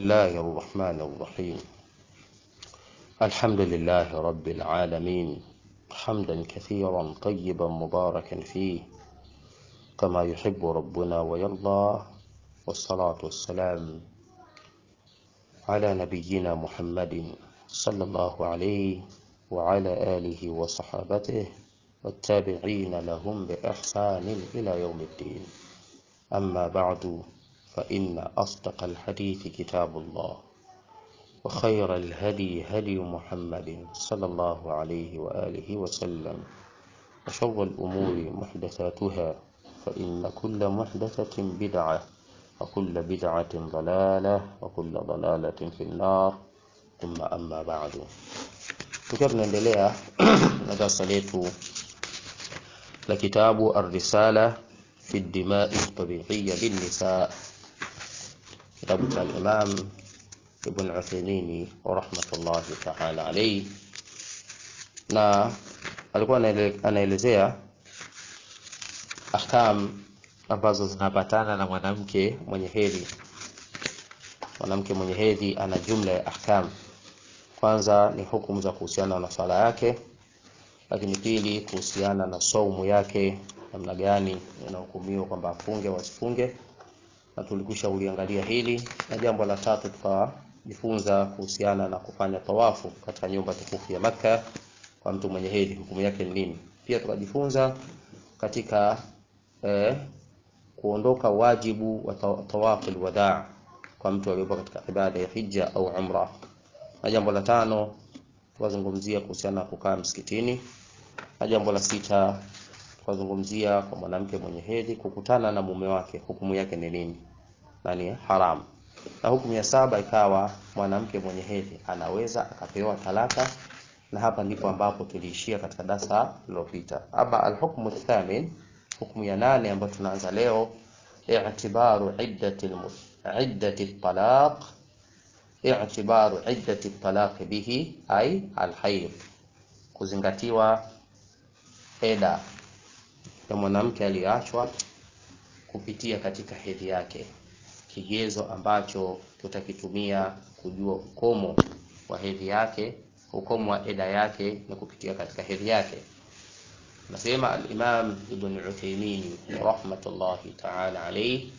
الله الرحمن الرحيم الحمد لله رب العالمين حمدا كثيرا طيبا مباركا فيه كما يحب ربنا ويرضى والصلاة والسلام على نبينا محمد صلى الله عليه وعلى آله وصحابته والتابعين لهم بإحسان إلى يوم الدين أما بعد فإن أصدق الحديث كتاب الله وخير الهدي هدي محمد صلى الله عليه وآله وسلم وشر الأمور محدثاتها فإن كل محدثة بدعة وكل بدعة ضلالة وكل ضلالة في النار ثم أما بعد tukiwa tunaendelea na darasa letu la kitabu Ar-Risala fi Dimai Tabiiya Linnisa, kitabu cha Imam Ibn Uthaymeen rahmatullahi ta'ala alayhi, na alikuwa anaelezea ahkam ambazo zinapatana na mwanamke mwenye hedhi. Mwanamke mwenye hedhi ana jumla ya ahkam. Kwanza ni hukumu za kuhusiana na swala yake, lakini pili kuhusiana na saumu yake, namna gani inahukumiwa kwamba afunge wasifunge, na tulikwisha uliangalia hili. Na jambo la tatu tukajifunza kuhusiana na kufanya tawafu katika nyumba tukufu ya Makka kwa mtu mwenye hedhi, hukumu yake ni nini. Pia tukajifunza katika eh, kuondoka wajibu wa tawafu alwadaa kwa mtu aliyepo katika ibada ya hija au umra na jambo la tano tukazungumzia kuhusiana na kukaa msikitini, na jambo la sita tukazungumzia kwa mwanamke mwenye hedhi kukutana na mume wake, hukumu yake ni nini na ni haramu. Na hukumu ya saba ikawa mwanamke mwenye hedhi anaweza akapewa talaka, na hapa ndipo ambapo tuliishia katika darasa lililopita. Ama alhukmu thamin, hukumu ya nane ambayo tunaanza leo, i'tibaru iddati iddati talaq i'tibaru iddati talaq bihi ay alhayd, kuzingatiwa eda ya mwanamke aliyeachwa kupitia katika hedhi yake, kigezo ambacho tutakitumia kujua ukomo wa hedhi yake. Ukomo wa eda yake ni kupitia katika hedhi yake. Nasema al-Imam Ibn Uthaymeen rahmatullahi ta'ala alayhi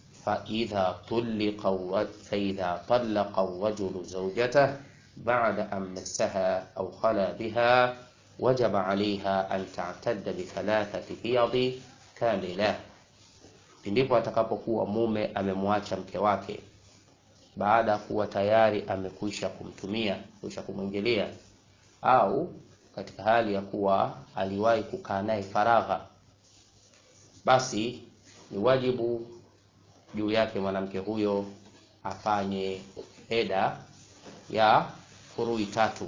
فإذا طلق فإذا طلق الرجل زوجته بعد أن مسها أو خلا بها وجب عليها أن تعتد بثلاثة حيض كاملة ndipo atakapokuwa mume amemwacha mke wake baada ya kuwa tayari amekwisha kumtumia kwisha kumwingilia, au katika hali ya kuwa aliwahi kukaa naye faragha, basi ni wajibu juu yake mwanamke huyo afanye eda ya kurui tatu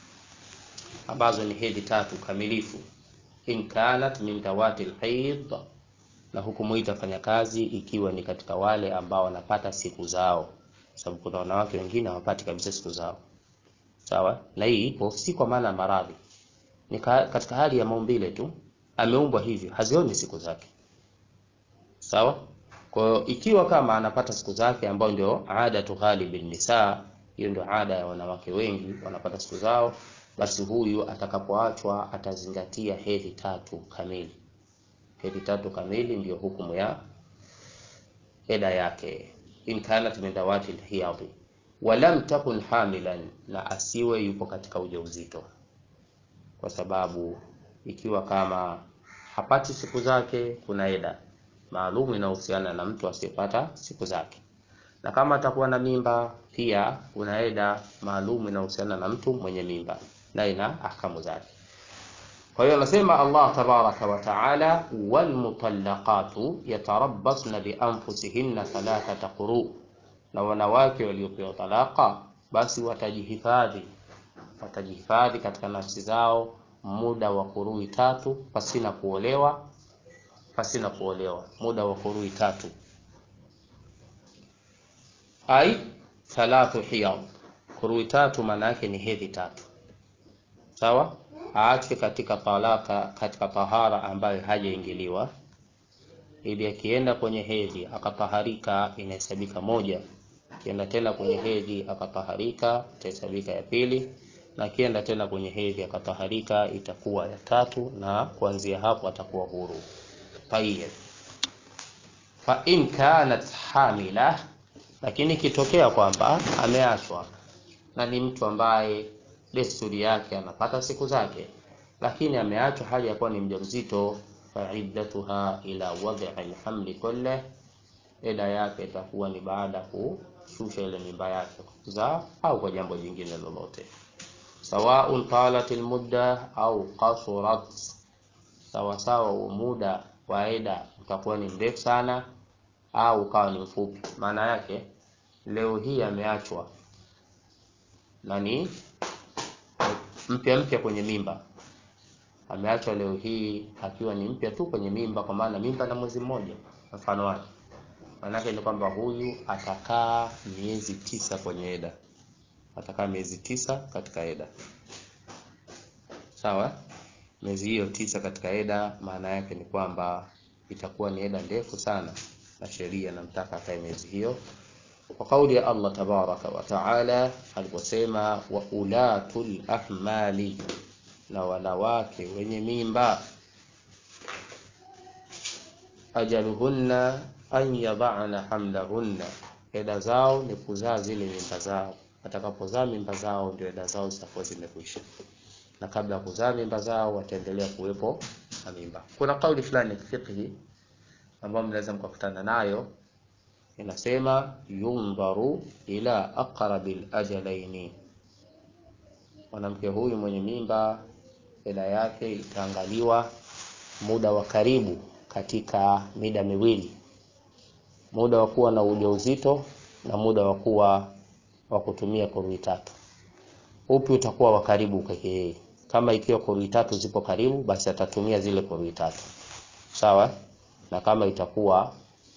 ambazo ni hedhi tatu kamilifu, in kanat min dawati alhaid, na hukumu hii itafanya kazi ikiwa ni katika wale ambao wanapata siku zao, sababu kuna wanawake wengine hawapati kabisa siku zao. Sawa, na hii ipo si kwa maana ya maradhi, ni katika hali ya maumbile tu, ameumbwa hivyo, hazioni siku zake. Sawa. Kwa hiyo ikiwa kama anapata siku zake ambayo ndio ada tu ghalibi nisa, hiyo ndio ada ya wanawake wengi wanapata siku zao, basi huyu atakapoachwa atazingatia hedhi tatu kamili. Hedhi tatu kamili ndiyo hukumu ya eda yake, in kanat min dawati alhiyadi wa lam takun hamilan, na asiwe yupo katika ujauzito, kwa sababu ikiwa kama hapati siku zake kuna eda maalumu inahusiana na mtu asiyepata siku zake, na kama atakuwa na mimba pia kuna eda maalumu inahusiana na mtu mwenye mimba na ina ahkamu zake. Kwa hiyo anasema Allah tabaraka wa taala, walmutallaqatu yatarabbasna bianfusihinna thalathata quru, na wanawake waliopewa talaka basi watajihifadhi watajihifadhi katika nafsi zao muda wa kurui tatu pasina kuolewa pasina kuolewa muda wa kurui tatu, ai thalathu hiyad. Kurui tatu maana yake ni hedhi tatu, sawa. Aachwe katika talaka, katika tahara ambayo hajaingiliwa, ili akienda kwenye hedhi akataharika, inahesabika moja, Akienda tena kwenye hedhi akataharika, itahesabika ya pili, na akienda tena kwenye hedhi akataharika, itakuwa ya tatu, na kuanzia hapo atakuwa huru. Tayyib. Fa in kanat hamila, lakini ikitokea kwamba ameachwa na ni mtu ambaye desturi yake anapata siku zake, lakini ameachwa hali ya kuwa ni mjamzito, fa iddatuha ila wad'i alhamli kulle, eda yake itakuwa ni baada ya kushusha ile mimba yake kuzaa au kwa jambo jingine lolote, sawaun talat almudda au qasurat, sawasawa huo muda wa eda utakuwa ni mrefu sana au ukawa ni mfupi. Maana yake leo hii ameachwa na ni mpya mpya kwenye mimba, ameachwa leo hii akiwa ni mpya tu kwenye mimba, kwa maana mimba na mwezi mmoja mfano wake. Maana yake ni kwamba huyu atakaa miezi tisa kwenye eda, atakaa miezi tisa katika eda, sawa. Miezi hiyo tisa katika eda, maana yake ni kwamba itakuwa ni eda ndefu sana, na sheria namtaka akae miezi hiyo kwa kauli ya Allah tabaraka wa taala aliposema, wa ulatul ahmali, na wanawake wenye mimba, ajaluhunna an yadhana hamlahunna, eda zao ni kuzaa zile mimba zao. Watakapozaa mimba zao ndio eda zao zitakuwa zimekwisha, na kabla ya kuzaa mimba zao wataendelea kuwepo na mimba. Kuna kauli fulani ya fiqhi ambayo mnaweza mkakutana nayo inasema yundharu ila aqrabil ajalaini, mwanamke huyu mwenye mimba eda yake itaangaliwa muda wa karibu katika mida miwili, muda wa kuwa na ujauzito na muda wa kuwa wa kutumia kurui tatu. Upi utakuwa wa karibu kwake yeye? Kama ikiwa kurui tatu zipo karibu, basi atatumia zile kurui tatu, sawa. Na kama itakuwa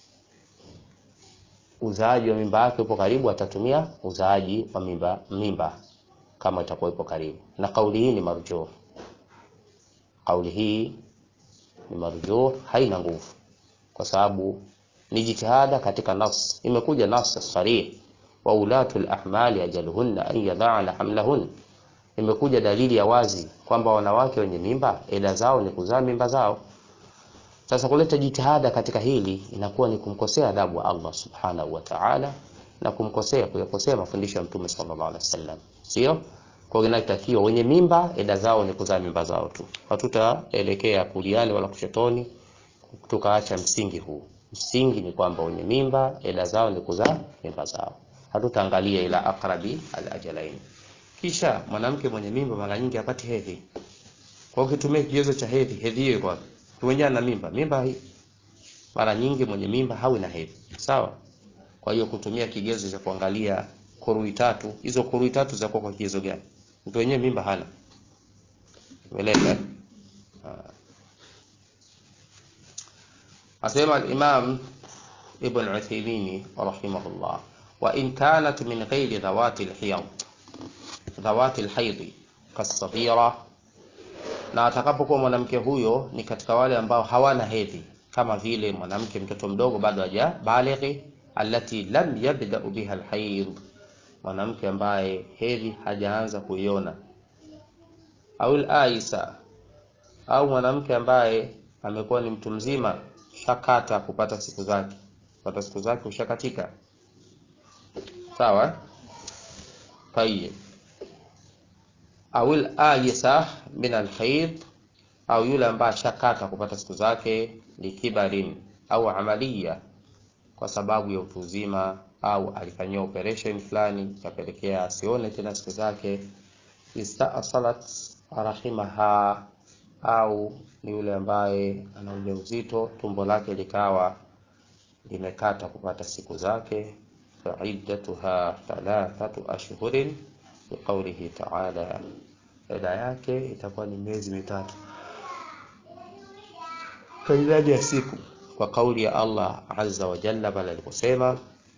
uzaaji wa mimba yake upo karibu, atatumia uzaaji wa mimba mimba kama itakuwa ipo karibu. Na kauli hii ni marjuh, kauli hii ni marjuh, haina nguvu, kwa sababu ni jitihada katika nas. Imekuja nas sarih, wa ulatul ahmali ajaluhunna an yadhana hamlahun, imekuja dalili ya wazi kwamba wanawake wenye mimba eda zao ni kuzaa mimba zao. Sasa kuleta jitihada katika hili inakuwa ni kumkosea adabu wa Allah subhanahu wa ta'ala, na kumkosea kuyakosea mafundisho ya Mtume sallallahu alaihi wasallam, sio kwa inatakiwa wenye mimba eda zao ni kuzaa mimba zao tu. Hatutaelekea kuliani wala kushotoni tukaacha msingi huu. Msingi ni kwamba wenye mimba eda zao ni kuzaa mimba zao, hatutaangalia ila aqrabi alajalain. Kisha mwanamke mwenye mimba mara nyingi hapati hedhi, kwa ukitumia kigezo cha hedhi, hedhi hiyo kwa tuwenjana na mimba mimba hii, mara nyingi mwenye mimba hawi na hedhi, sawa. Kwa hiyo kutumia kigezo cha kuangalia kurui tatu, hizo kurui tatu za kwa kigezo gani? Mtu wenyewe mimba hana, umeeleka. Asema al-Imam Ibn Uthaymeen rahimahullah, wa in kanat min ghairi dhawati al-hiyad dhawati al-hayd kasabira na atakapokuwa mwanamke huyo ni katika wale ambao hawana hedhi, kama vile mwanamke mtoto mdogo bado haja balighi, allati lam yabda biha alhayd, mwanamke ambaye hedhi hajaanza kuiona, au alaisa, au mwanamke ambaye amekuwa ni mtu mzima shakata kupata siku zake, kupata siku zake ushakatika, sawa. Tayeb au al-ayisa min al-hayd, au yule ambaye ashakata kupata siku zake likibarin au amaliya, kwa sababu ya utu uzima, au alifanyia operation fulani ikapelekea asione tena siku zake. Istaasalat rahimaha, au ni yule ambaye ana ujauzito tumbo lake likawa limekata kupata siku zake, fa iddatuha thalathatu ashhurin biqaulihi taala, eda yake itakuwa ni miezi mitatu kwa idadi ya siku, kwa kauli ya Allah azza wa jalla pale aliposema,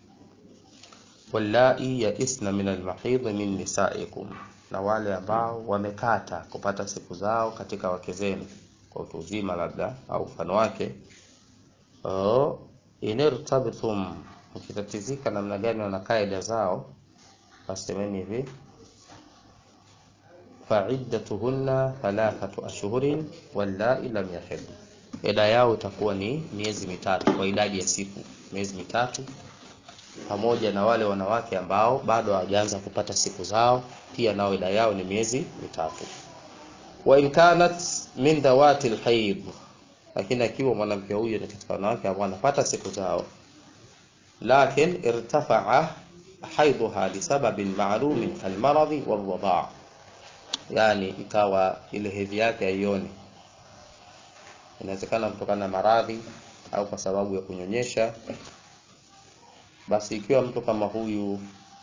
wallai yaisna min almahidhi min nisaikum, na wale ambao wamekata kupata siku zao katika wake zenu kwa utu uzima labda au mfano wake, inirtabtum ukitatizika namna gani wana kaida zao basi semeni hivi faiddatuhunna thalathatu ashhurin wallai lam yahid ida yao itakuwa ni miezi mitatu kwa idadi ya siku miezi mitatu pamoja na wale wanawake ambao bado hawajaanza kupata siku zao pia nao ida yao ni miezi mitatu wa in kanat min dawati alhayd lakini akiwa mwanamke huyu ni katika wanawake ambao wanapata siku zao lakin irtafa'a haidhuha lisababin ma'lumin kalmaradhi walwadaa yani ikawa ile hedhi yake haioni inawezekana kutokana na maradhi au kwa sababu ya kunyonyesha basi ikiwa mtu kama huyu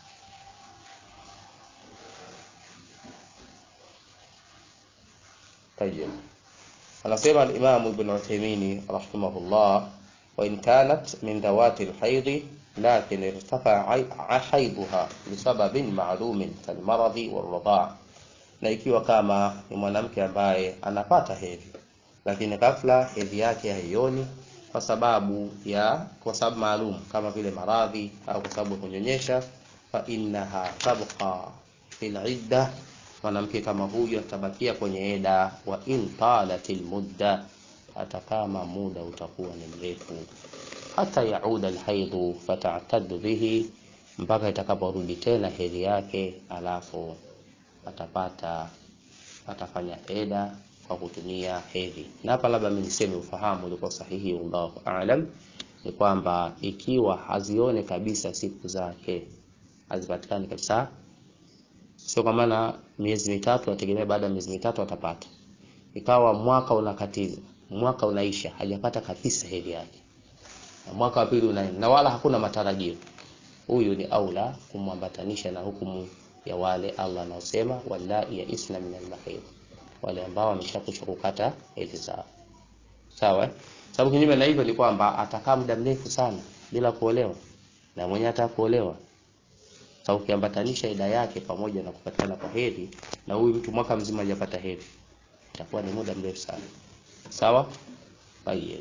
طيب anasema al-Imam Ibn Uthaymeen rahimahullah wa in kanat min dawati al-hayd lakin irtafa'a haydha lisababin ma'lumin kalmaradhi wal-radaa na ikiwa kama ni mwanamke ambaye anapata hedhi lakini ghafla hedhi yake haioni kwa sababu ya kwa sababu maalum kama vile maradhi au kwa sababu ya kunyonyesha fa innaha tabqa fil idda mwanamke kama huyu atabakia kwenye eda wa in talatil mudda hata kama muda utakuwa ni mrefu hata yauda alhaidhu fatataddu bihi mpaka itakaporudi tena hedhi yake alafu atapata atafanya eda kwa kutumia hedhi na hapa labda mimi niseme ufahamu ulikuwa sahihi wallahu aalam ni kwamba ikiwa hazione kabisa siku zake hazipatikani kabisa sio kwa maana miezi mitatu ategemea baada ya miezi mitatu atapata ikawa mwaka unakatiza mwaka unaisha hajapata kabisa hedhi yake na mwaka wa pili unaenda na wala hakuna matarajio huyu ni aula kumwambatanisha na hukumu ya wale Allah anaosema wallahi ya isna min al wale ambao wameshakwisha kukata hedhi zao sawa sababu kinyume na hivyo ni kwamba atakaa muda mrefu sana bila kuolewa na mwenye hata kuolewa sasa ukiambatanisha ida yake pamoja na kupatikana kwa hedhi na huyu mtu mwaka mzima hajapata hedhi itakuwa ni muda mrefu sana sawa tayeb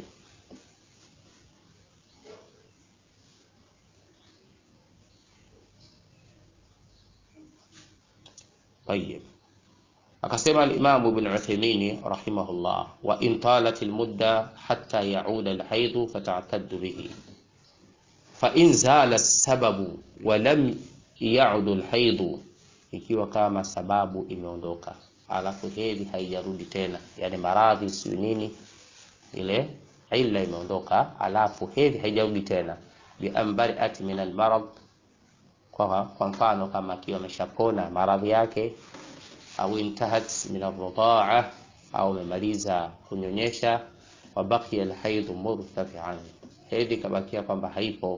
tayeb akasema al-Imam Ibn Uthaymeen rahimahullah wa in talat al-mudda hatta ya'uda al-hayd fata'taddu bihi fa in zala as-sababu wa lam ya'ud al-hayd ikiwa kama sababu imeondoka alafu hedhi haijarudi tena yani maradhi siyo nini ile illa imeondoka alafu hedhi haijarudi tena bi ambari'at min al-marad kwa kwa mfano kama akiwa ameshapona maradhi yake au intahat min ar-rida'a au amemaliza kunyonyesha wa baqiya al-hayd murtafi'an hedhi kabakia kwamba haipo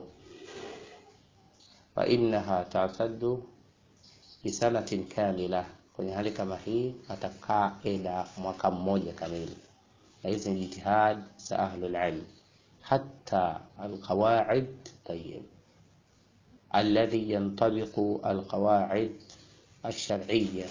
fa innaha ta'taddu bi sanatin kamila kwenye hali kama hii atakaa eda mwaka mmoja kamili na hizi ni jitihad za ahlul ilm hatta alqawaid tayyib alladhi yantabiqu alqawaid الشرعية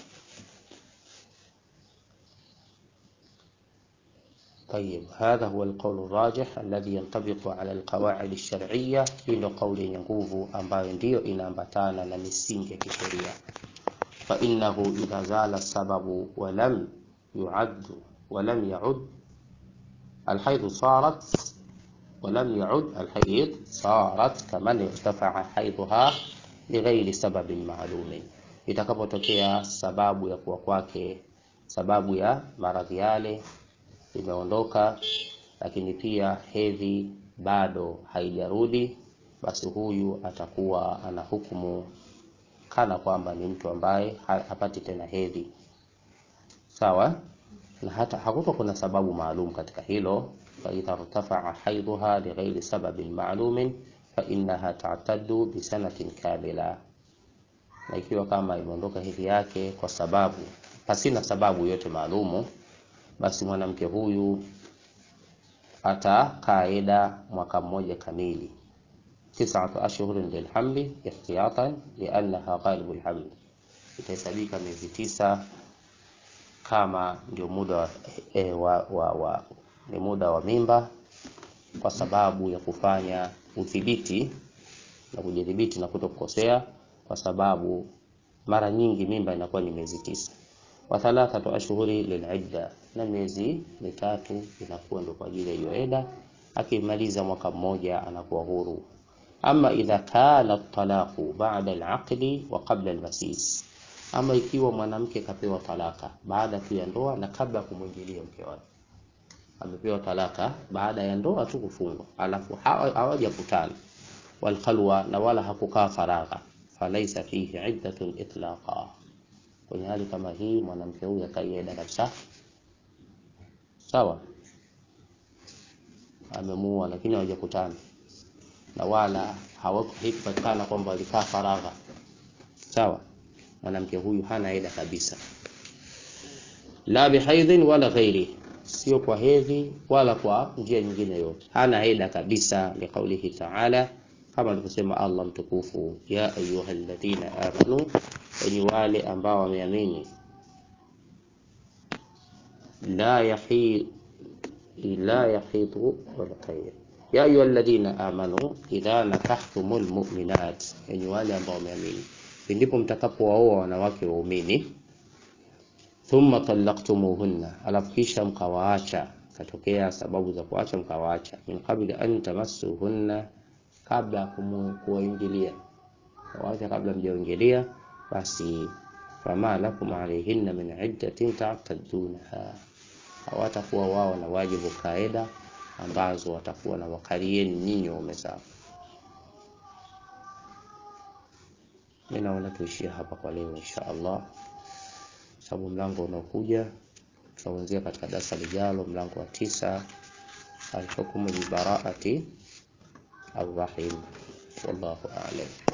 طيب هذا هو القول الراجح الذي ينطبق على القواعد الشرعية إلى قول ينقوف ambayo ndio inaambatana na misingi ya kisheria فإنه إذا زال السبب ولم يعد ولم يعد الحيض صارت ولم يعد الحيض صارت كمن ارتفع حيضها لغير سبب معلوم itakapotokea sababu ya kuwa kwake sababu ya maradhi yale imeondoka lakini pia hedhi bado haijarudi basi huyu atakuwa ana hukumu kana kwamba ni mtu ambaye hapati tena hedhi sawa na hata hakuto kuna sababu maalum katika hilo fa idha irtafa'a haidha li ghairi sababin ma'lumin fa innaha ta'taddu bi sanatin kamila na ikiwa kama imeondoka hedhi yake kwa sababu pasina sababu yote maalumu basi mwanamke huyu atakaa eda mwaka mmoja kamili tisatu ashhurin lilhamli ihtiyatan liannaha ghalibu lhamli itahesabika miezi tisa kama ndio muda wa, e, wa, wa, wa, ni muda wa mimba kwa sababu ya kufanya udhibiti na kujidhibiti na kutokukosea, kwa sababu mara nyingi mimba inakuwa ni miezi tisa. Wa thalathatu ashhuri lilidda, na miezi mitatu inakuwa ndio kwa ajili ya hiyo eda. Akimaliza mwaka mmoja anakuwa huru. Ama idha kana talaqu ba'da al-aqdi wa qabla al-masis, ama ikiwa mwanamke kapewa talaka baada tu ya ndoa na kabla ya kumwingilia mke wake amepewa talaka baada ya ndoa tu kufungwa, alafu hawajakutana wal khalwa, na wala hakukaa faragha, falaisa fihi iddatun itlaqa. Kwenye hali kama hii mwanamke huyu akaieda kabisa, sawa, amemuoa lakini hawajakutana na wala hawakupatikana kwamba walikaa faragha, sawa, mwanamke huyu hana eda kabisa, la bihaidhin wala ghairi sio kwa hedhi wala kwa njia nyingine yote, hana heda kabisa. Liqaulihi taala, kama alivyosema Allah mtukufu, ya ayuha alladhina amanu, wenye wale ambao wameamini, la yahi la yahidu wala khair ya ayuha alladhina amanu idha nakahtumul mu'minat, wenye wale ambao wameamini, ndipo mtakapowaoa wanawake waumini thumma talaqtumuhunna, alafu kisha mkawaacha, katokea sababu za kuacha mkawaacha, min qabli an tamassuhunna, kabla ya kuwaingilia, kawaacha kabla mjaingilia, basi fama lakum alayhinna min iddatin ta'taddunaha, hawatakuwa wao na wajibu kaida ambazo watakuwa na wakalieni nyinyi waume zao. Mimi naona tuishie hapa kwa leo insha Allah sababu mlango unaokuja tutaanzia katika darasa lijalo, mlango wa tisa, alhukmu bi baraati arrahim. Wallahu a'lam.